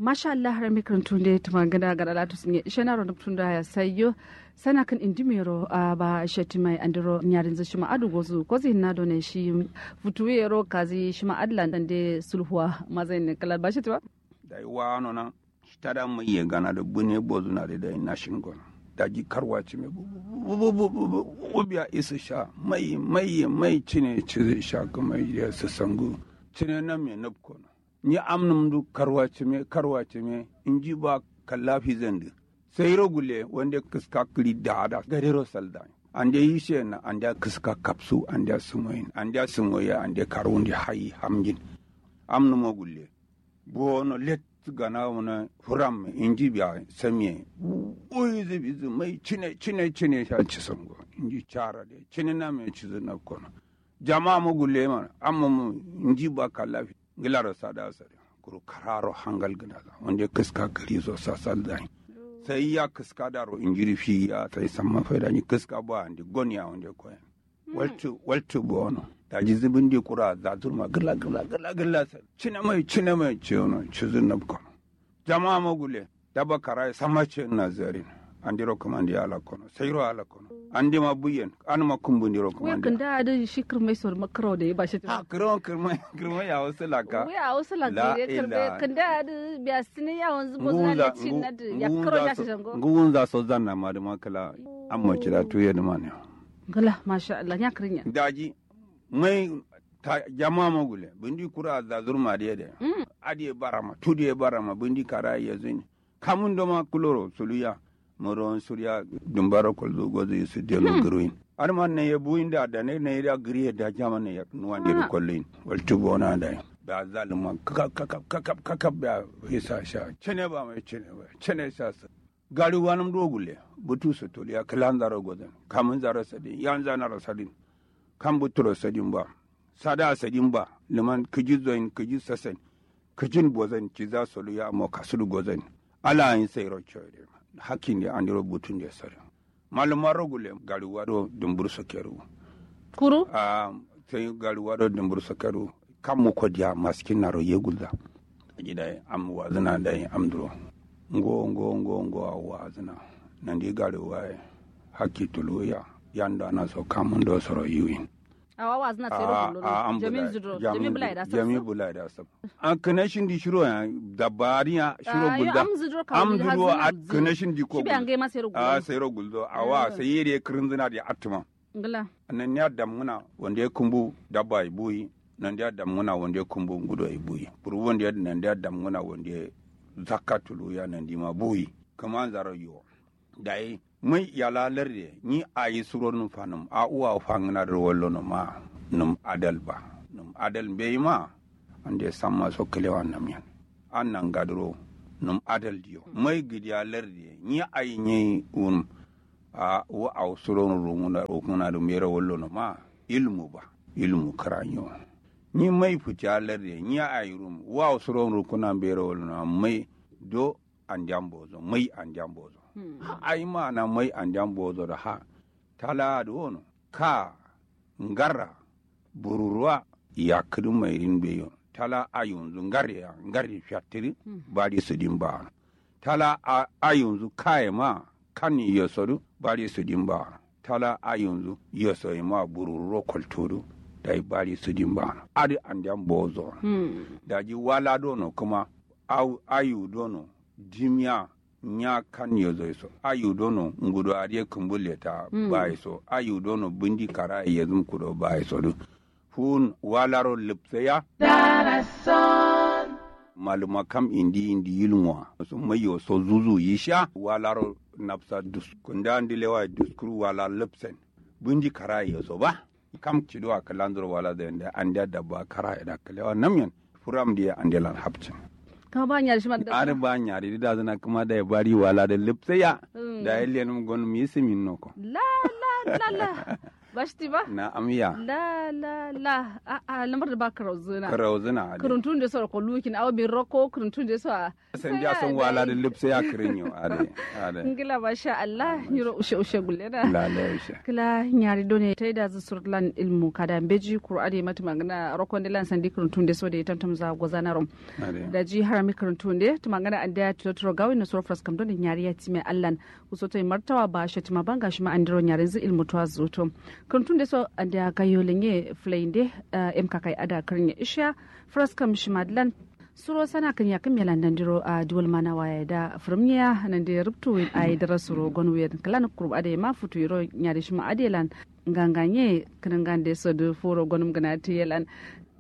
masha Allah har mi kan tunde tuma gada gada latu sinye shana ro tunda ya sayo sana kan indimero a ba shati mai andiro nyarin za shima adu gozu ko zin na done shi futuwe ro kazi shima adlan dan de sulhuwa mazai ne kala ba shi ba da wa no na tada mu ye gana da bune bozu na da na shingon da ji karwa ci me ubiya isa sha mai mai mai cine ci sha kuma ya su sangu cine na me nabko ni amnum du karwa ci me karwa ci me in ji ba kallafi zandi sai rogule wanda kiska kiri da da gadero salda an da yi she na an da kiska kapsu an da sumoyin an da sumoya an da karundi hayi hamjin amnum gulle bono let gana wani furam inji biya samiye uyi zibi zi mai cine cine cine sha ci sango inji cara de cine na mai ci zina kono jama'a mu gulle mana amma mu inji ba kallafi gilara sada sare kuru kararo hangal gina wanda kiska gari so sasal dai sai ya kiska daro injiri fi ya sai samma faida ni kiska ba andi gonya wanda koyan waltu waltu bono da ji zibin di kura za turma gila gila gila gila sa cine mai cine mai ce ono ci zin kono jama'a magule daba kara sama ce na zarin an diro kuma andi ala kono sayro ala kono andi ma buyen an ma kumbu ndiro kuma andi da da shi kirmai sor makaro da ya bashi ha kiro kirmai kirmai ya wasu laka ya wasu laka ya kirbe kan da da biya sinin ya wanzu bo zan da cin na da ya kiro ya shi jango ngun za so zanna ma da makala amma kira tuye da mane gala masha Allah ya krinya daji mai ta jama magule bindi kura da zurma da yade adi barama tudi e barama bindi kara ya zini kamun doma kuloro suluya moron surya dumbara kol zo gozo su de no gruin arma ne ye buin da da ne ne da griye da jama ne ya nuwan de kollin wal tubo na da da zalima kakap kakap kakap kakap da isa sha cene ba mai cene ba cene sa gari wanum dogule butu su toliya kalan zaro gozo kamun zaro sadin yan zanaro sadin kan buturo sadin ba sada sadin ba liman kiji zoin kiji sasen kijin bozan ci za su luya amma kasuru gozan ala yin sai rocho de hakin de an diro butun de sare maluma rogule gari wado dumbur sokeru kuru a sai gari wado dumbur sokeru kan mu ko dia maskin naro yegulda ajida am wazina da am duro ngo ngo ngo ngo wazina nan di gari waye hakki tuluya yanda na so kamun do soro yiwin awa wa zina tsere kullu jami zudro jami bulai da jami bulai da sab an connection di shiro ya dabari ya shiro gulda am zudro ka am zudro a connection di ko shi an ga ma tsere a tsere guldo awa sai yere kirin zina di atuma ngala nan ya damuna wanda ya kumbu dabba buyi nan ya damuna wanda ya kumbu ngudo ai buyi buru wanda ya nan ya damuna wanda ya zakatulu ya nan di ma buyi kaman zaro yo dai mai yala larde ni a yi suro num fanum a uwa fangna da wallo no ma num adal ba num adal be ma ande samma so kelewa nam yan an nan gadro num adal diyo mai gidiya larde ni a yi ni un a wa a suro no rumuna rumuna da mera wallo no ma ilmu ba ilmu karanyo ni mai fitiya larde ni a yi rum wa suro no kuna bera wallo no mai do an jambozo mai an jambozo ai mana mai an jambozo da ha tala da wono ka ngara bururuwa ya kudu mai rin beyo tala a yanzu ngare ya ngare fiatiri ba di su din ba tala a yanzu kaye ma kan ya sodu ba di su din ba tala a yanzu ya soyi ma bururo kulturu da ba di su din ba adi an jambozo da ji wala dono kuma ayu dono jimiya nya kan yo zo so ayu dono ngudo ariye kumbule ta mm. bai so ayu dono bundi kara ye zum kudo bai so du fun walaro lipseya darason maluma kam indi indi yilmwa so mayo so zuzu yisha walaro napsa dus kunda ndilewa duskuru wala lipsen bundi kara ye so ba kam cido akalandro wala da anda da ba kara da kalewa namyan furam dia andelan hapcin kama ba nyari shima da ar ba nyari da zana kuma da ya bari wala da lipsaya da ya liyan gon mi simin noko la la la la ba shi ba na amiya la la la a a lamar da ba karau zuna karau zina ade kuruntun da sora ko lukin aw bin roko kuruntun da sora san dia son wala da lipse ya kirinyo ade ade ngila ba sha Allah yiro ushe ushe gullena la la ushe kila nyari done taida zu surlan ilmu kada beji qur'ani mata magana rokon dilan sandi kuruntun da so da tantam za gozana rom ade da ji harami kuruntun da ta magana an da tuturo gawi na surfras kam don nyari ya time allan uso to martawa ba shi tima banga shi ma andiro nyari zu ilmu to azuto kuruntun da so an da gayo lenye flainde em kakai ada karnya isha fras kam shi madlan suro sana kan ya kan melan dandiro a duwal mana waya da firmiya nan da rubtu a yi dara suro gon wen kalan kurba da ma futu yiro nyari shi ma adelan nganganye kan ngande so do furo gonum gana tiyelan